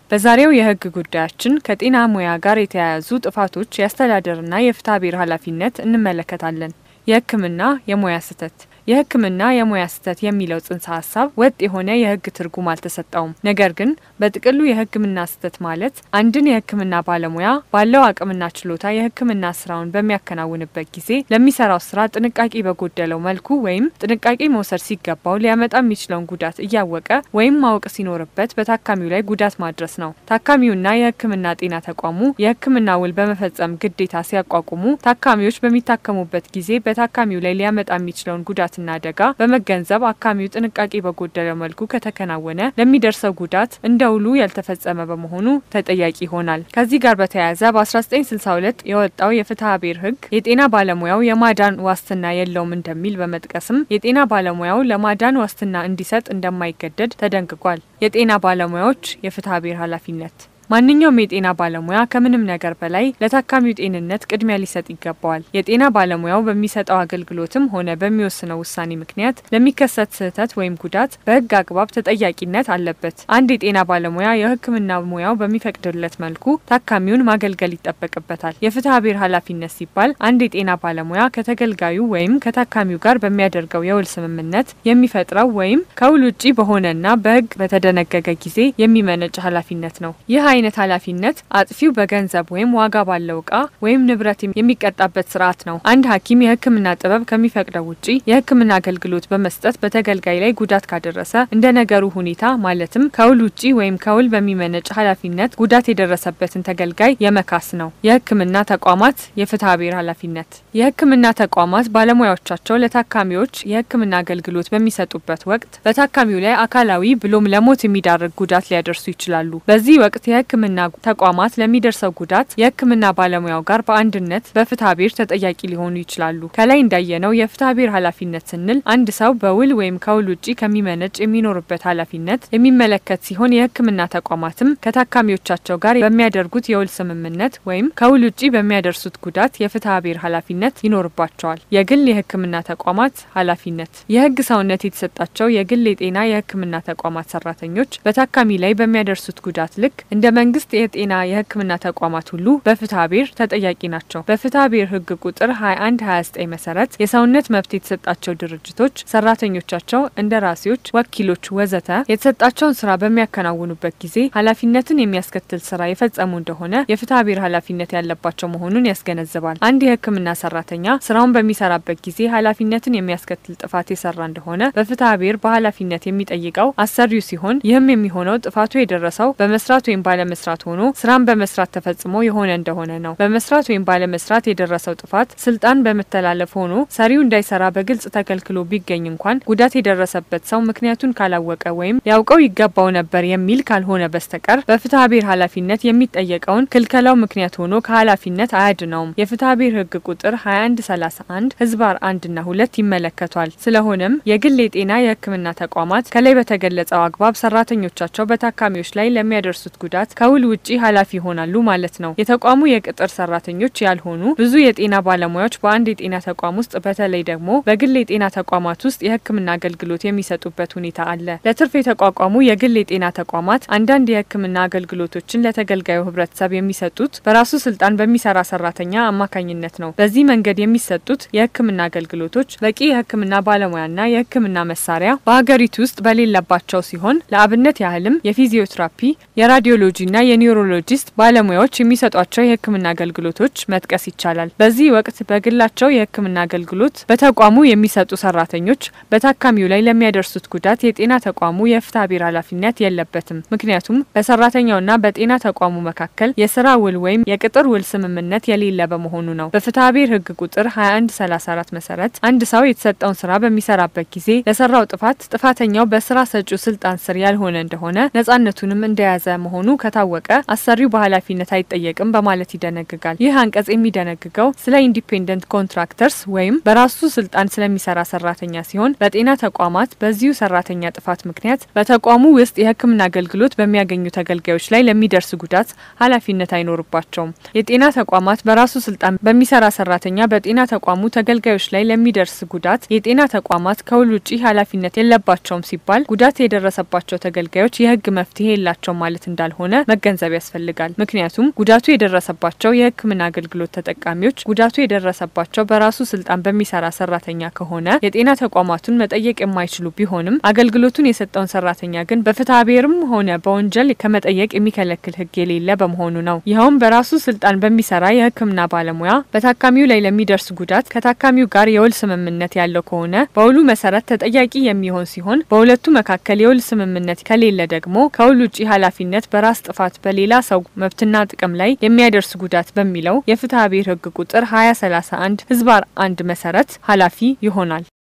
በዛሬው የሕግ ጉዳያችን ከጤና ሙያ ጋር የተያያዙ ጥፋቶች፣ የአስተዳደርና የፍትሐ ብሔር ኃላፊነት እንመለከታለን። የሕክምና የሙያ ስህተት የሕክምና የሙያ ስህተት የሚለው ጽንሰ ሀሳብ ወጥ የሆነ የሕግ ትርጉም አልተሰጠውም። ነገር ግን በጥቅሉ የሕክምና ስህተት ማለት አንድን የሕክምና ባለሙያ ባለው አቅምና ችሎታ የሕክምና ስራውን በሚያከናውንበት ጊዜ ለሚሰራው ስራ ጥንቃቄ በጎደለው መልኩ ወይም ጥንቃቄ መውሰድ ሲገባው ሊያመጣ የሚችለውን ጉዳት እያወቀ ወይም ማወቅ ሲኖርበት በታካሚው ላይ ጉዳት ማድረስ ነው። ታካሚውና የሕክምና ጤና ተቋሙ የሕክምና ውል በመፈጸም ግዴታ ሲያቋቁሙ ታካሚዎች በሚታከሙበት ጊዜ በታካሚው ላይ ሊያመጣ የሚችለውን ጉዳት ና አደጋ በመገንዘብ አካሚው ጥንቃቄ በጎደለው መልኩ ከተከናወነ ለሚደርሰው ጉዳት እንደ ውሉ ያልተፈጸመ በመሆኑ ተጠያቂ ይሆናል። ከዚህ ጋር በተያያዘ በ1962 የወጣው የፍትሐ ብሔር ሕግ የጤና ባለሙያው የማዳን ዋስትና የለውም እንደሚል በመጥቀስም የጤና ባለሙያው ለማዳን ዋስትና እንዲሰጥ እንደማይገደድ ተደንግጓል። የጤና ባለሙያዎች የፍትሐ ብሔር ኃላፊነት ማንኛውም የጤና ባለሙያ ከምንም ነገር በላይ ለታካሚው ጤንነት ቅድሚያ ሊሰጥ ይገባዋል። የጤና ባለሙያው በሚሰጠው አገልግሎትም ሆነ በሚወስነው ውሳኔ ምክንያት ለሚከሰት ስህተት ወይም ጉዳት በሕግ አግባብ ተጠያቂነት አለበት። አንድ የጤና ባለሙያ የሕክምና ሙያው በሚፈቅድለት መልኩ ታካሚውን ማገልገል ይጠበቅበታል። የፍትሐ ብሔር ኃላፊነት ሲባል አንድ የጤና ባለሙያ ከተገልጋዩ ወይም ከታካሚው ጋር በሚያደርገው የውል ስምምነት የሚፈጥረው ወይም ከውል ውጪ በሆነና በሕግ በተደነገገ ጊዜ የሚመነጭ ኃላፊነት ነው። ይህ አይነት ኃላፊነት አጥፊው በገንዘብ ወይም ዋጋ ባለው እቃ ወይም ንብረት የሚቀጣበት ስርዓት ነው። አንድ ሐኪም የሕክምና ጥበብ ከሚፈቅደው ውጪ የሕክምና አገልግሎት በመስጠት በተገልጋይ ላይ ጉዳት ካደረሰ እንደ ነገሩ ሁኔታ ማለትም ከውል ውጪ ወይም ከውል በሚመነጭ ኃላፊነት ጉዳት የደረሰበትን ተገልጋይ የመካስ ነው። የሕክምና ተቋማት የፍትሐ ብሔር ኃላፊነት የሕክምና ተቋማት ባለሙያዎቻቸው ለታካሚዎች የሕክምና አገልግሎት በሚሰጡበት ወቅት በታካሚው ላይ አካላዊ ብሎም ለሞት የሚዳርግ ጉዳት ሊያደርሱ ይችላሉ። በዚህ ወቅት የሕክምና ተቋማት ለሚደርሰው ጉዳት የሕክምና ባለሙያው ጋር በአንድነት በፍትሐ ብሔር ተጠያቂ ሊሆኑ ይችላሉ። ከላይ እንዳየነው የፍትሐ ብሔር ኃላፊነት ስንል አንድ ሰው በውል ወይም ከውል ውጪ ከሚመነጭ የሚኖርበት ኃላፊነት የሚመለከት ሲሆን የሕክምና ተቋማትም ከታካሚዎቻቸው ጋር በሚያደርጉት የውል ስምምነት ወይም ከውል ውጪ በሚያደርሱት ጉዳት የፍትሐ ብሔር ኃላፊነት ይኖርባቸዋል። የግል የሕክምና ተቋማት ኃላፊነት የሕግ ሰውነት የተሰጣቸው የግል የጤና የሕክምና ተቋማት ሰራተኞች በታካሚ ላይ በሚያደርሱት ጉዳት ልክ እንደ መንግስት የጤና የሕክምና ተቋማት ሁሉ በፍትሐ ብሔር ተጠያቂ ናቸው። በፍትሐ ብሔር ሕግ ቁጥር 21 29 መሰረት የሰውነት መብት የተሰጣቸው ድርጅቶች ሰራተኞቻቸው፣ እንደራሴዎች፣ ወኪሎች ወዘተ የተሰጣቸውን ስራ በሚያከናውኑበት ጊዜ ኃላፊነትን የሚያስከትል ስራ የፈጸሙ እንደሆነ የፍትሐ ብሔር ኃላፊነት ያለባቸው መሆኑን ያስገነዝባል። አንድ የሕክምና ሰራተኛ ስራውን በሚሰራበት ጊዜ ኃላፊነትን የሚያስከትል ጥፋት የሰራ እንደሆነ በፍትሐ ብሔር በኃላፊነት የሚጠይቀው አሰሪው ሲሆን ይህም የሚሆነው ጥፋቱ የደረሰው በመስራት ወይም ባለመስራት ሆኖ ስራን በመስራት ተፈጽሞ የሆነ እንደሆነ ነው። በመስራት ወይም ባለመስራት የደረሰው ጥፋት ስልጣን በመተላለፍ ሆኖ ሰሪው እንዳይሰራ በግልጽ ተከልክሎ ቢገኝ እንኳን ጉዳት የደረሰበት ሰው ምክንያቱን ካላወቀ ወይም ሊያውቀው ይገባው ነበር የሚል ካልሆነ በስተቀር በፍትሐ ብሔር ኃላፊነት የሚጠየቀውን ክልከላው ምክንያት ሆኖ ከኃላፊነት አያድነውም። የፍትሐ ብሔር ሕግ ቁጥር 2131 ህዝባር አንድና ሁለት ይመለከቷል። ስለሆነም የግል የጤና የሕክምና ተቋማት ከላይ በተገለጸው አግባብ ሰራተኞቻቸው በታካሚዎች ላይ ለሚያደርሱት ጉዳት ከውል ውጪ ኃላፊ ይሆናሉ ማለት ነው። የተቋሙ የቅጥር ሰራተኞች ያልሆኑ ብዙ የጤና ባለሙያዎች በአንድ የጤና ተቋም ውስጥ በተለይ ደግሞ በግል የጤና ተቋማት ውስጥ የሕክምና አገልግሎት የሚሰጡበት ሁኔታ አለ። ለትርፍ የተቋቋሙ የግል የጤና ተቋማት አንዳንድ የሕክምና አገልግሎቶችን ለተገልጋዩ ህብረተሰብ የሚሰጡት በራሱ ስልጣን በሚሰራ ሰራተኛ አማካኝነት ነው። በዚህ መንገድ የሚሰጡት የሕክምና አገልግሎቶች በቂ የሕክምና ባለሙያና የሕክምና መሳሪያ በሀገሪቱ ውስጥ በሌለባቸው ሲሆን ለአብነት ያህልም የፊዚዮቴራፒ የራዲዮሎጂና የኒውሮሎጂስት ባለሙያዎች የሚሰጧቸው የህክምና አገልግሎቶች መጥቀስ ይቻላል። በዚህ ወቅት በግላቸው የህክምና አገልግሎት በተቋሙ የሚሰጡ ሰራተኞች በታካሚው ላይ ለሚያደርሱት ጉዳት የጤና ተቋሙ የፍትሐ ብሔር ኃላፊነት የለበትም። ምክንያቱም በሰራተኛውና በጤና ተቋሙ መካከል የስራ ውል ወይም የቅጥር ውል ስምምነት የሌለ በመሆኑ ነው። በፍትሐ ብሔር ህግ ቁጥር 2134 መሰረት አንድ ሰው የተሰጠውን ስራ በሚሰራበት ጊዜ ለሰራው ጥፋት ጥፋተኛው በስራ ሰጪው ስልጣን ስር ያልሆነ እንደሆነ ነጻነቱንም እንደያዘ መሆኑ ከታወቀ አሰሪው በኃላፊነት አይጠየቅም በማለት ይደነግጋል። ይህ አንቀጽ የሚደነግገው ስለ ኢንዲፔንደንት ኮንትራክተርስ ወይም በራሱ ስልጣን ስለሚሰራ ሰራተኛ ሲሆን በጤና ተቋማት በዚሁ ሰራተኛ ጥፋት ምክንያት በተቋሙ ውስጥ የሕክምና አገልግሎት በሚያገኙ ተገልጋዮች ላይ ለሚደርስ ጉዳት ኃላፊነት አይኖርባቸውም። የጤና ተቋማት በራሱ ስልጣን በሚሰራ ሰራተኛ በጤና ተቋሙ ተገልጋዮች ላይ ለሚደርስ ጉዳት የጤና ተቋማት ከውል ውጪ ኃላፊነት የለባቸውም ሲባል ጉዳት የደረሰባቸው ተገልጋዮች የህግ መፍትሄ የላቸውም ማለት እንዳልሆነ መገንዘብ ያስፈልጋል። ምክንያቱም ጉዳቱ የደረሰባቸው የሕክምና አገልግሎት ተጠቃሚዎች ጉዳቱ የደረሰባቸው በራሱ ስልጣን በሚሰራ ሰራተኛ ከሆነ የጤና ተቋማቱን መጠየቅ የማይችሉ ቢሆንም አገልግሎቱን የሰጠውን ሰራተኛ ግን በፍትሐ ብሔርም ሆነ በወንጀል ከመጠየቅ የሚከለክል ሕግ የሌለ በመሆኑ ነው። ይኸውም በራሱ ስልጣን በሚሰራ የሕክምና ባለሙያ በታካሚው ላይ ለሚደርስ ጉዳት ከታካሚው ጋር የውል ስምምነት ያለው ከሆነ በውሉ መሰረት ተጠያቂ የሚሆን ሲሆን በሁለቱ መካከል የውል ስምምነት ከሌለ ደግሞ ከውል ውጪ ኃላፊነት በራስ ጥፋት በሌላ ሰው መብትና ጥቅም ላይ የሚያደርስ ጉዳት በሚለው የፍትሐ ብሔር ሕግ ቁጥር 2031 ህዝባር አንድ መሰረት ኃላፊ ይሆናል።